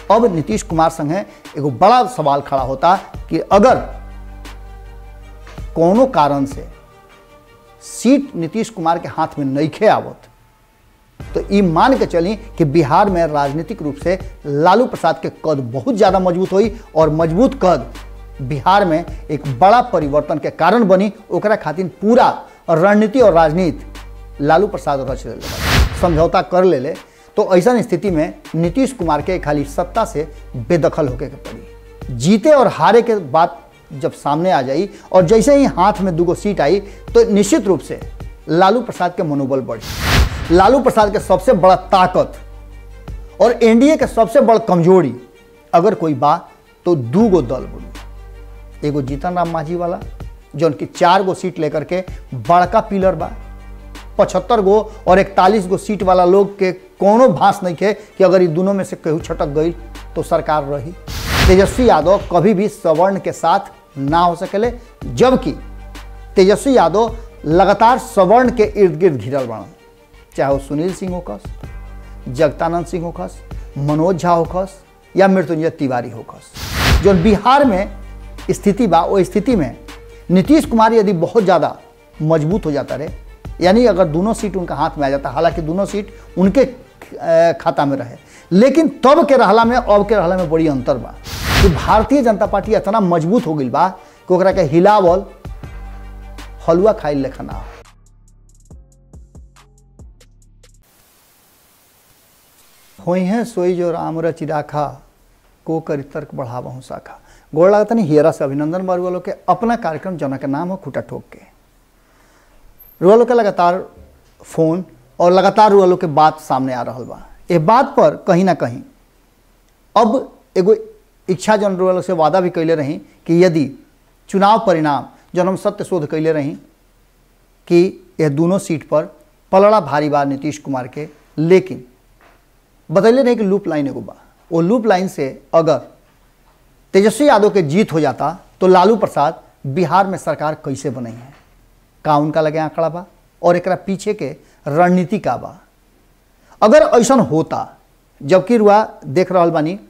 अब नीतीश कुमार संगे एगो बड़ा सवाल खड़ा होता कि अगर कोनो कारण से सीट नीतीश कुमार के हाथ में नईखे आवत तो ई मान के चली कि बिहार में राजनीतिक रूप से लालू प्रसाद के कद बहुत ज़्यादा मजबूत हुई और मजबूत कद बिहार में एक बड़ा परिवर्तन के कारण बनी ओकरा खातिर पूरा रणनीति और राजनीति लालू प्रसाद रच ले समझौता कर ले ले तो ऐसा स्थिति में नीतीश कुमार के खाली सत्ता से बेदखल होके के पड़ी जीते और हारे के बात जब सामने आ जाई और जैसे ही हाथ में दूगो सीट आई तो निश्चित रूप से लालू प्रसाद के मनोबल बढ़ी लालू प्रसाद के सबसे बड़ा ताकत और एनडीए के सबसे बड़ा कमजोरी अगर कोई बा तो दू गो दल बनी एगो जीतन राम मांझी वाला जौन की चार गो सीट लेकर के बड़का पिलर बा पचहत्तर गो और इकतालीस गो सीट वाला लोग के कोनो भास नहीं थे कि अगर ये दोनों में से केहू छटक गई तो सरकार रही तेजस्वी यादव कभी भी सवर्ण के साथ ना हो सकेले जबकि तेजस्वी यादव लगातार सवर्ण के इर्द गिर्द घिरल बना चाहे वो सुनील सिंह होखस जगतानंद सिंह होखस मनोज झा होखस या मृत्युंजय तिवारी होखस जो बिहार में स्थिति बा वो स्थिति में नीतीश कुमार यदि बहुत ज़्यादा मजबूत हो जाता रहे यानी अगर दोनों सीट उनका हाथ में आ जाता हालांकि दोनों सीट उनके अ, खाता में रहे लेकिन तब के रहला में अब के रहला में बड़ी अंतर बा कि भारतीय जनता पार्टी इतना मजबूत हो गई बा कि ओकरा के हिलावल हलुआ खाई लेखा ना हो। होई है सोई जो राम रचि राखा को करी तर्क बढ़ावा शाखा गोड़ लागत नहीं हियरा से अभिनंदन बार वालों के अपना कार्यक्रम जना के नाम हो खूटा ठोक के रुआ लोग के लगातार फोन और लगातार रुआ लोग के बात सामने आ रहा बा ये बात पर कहीं ना कहीं अब एगो इच्छा जन रुआ लोग से वादा भी कैले रही कि यदि चुनाव परिणाम जन हम सत्य शोध कैले रही कि यह दोनों सीट पर पलड़ा भारी बा नीतीश कुमार के लेकिन बतैले रहे कि लूप लाइन एगो बा वो लूप लाइन से अगर तेजस्वी यादव के जीत हो जाता तो लालू प्रसाद बिहार में सरकार कैसे बनी है का उनका लगे आंकड़ा बा और एकरा पीछे के रणनीति का बा अगर ऐसा होता जबकि रुआ देख रहा बानी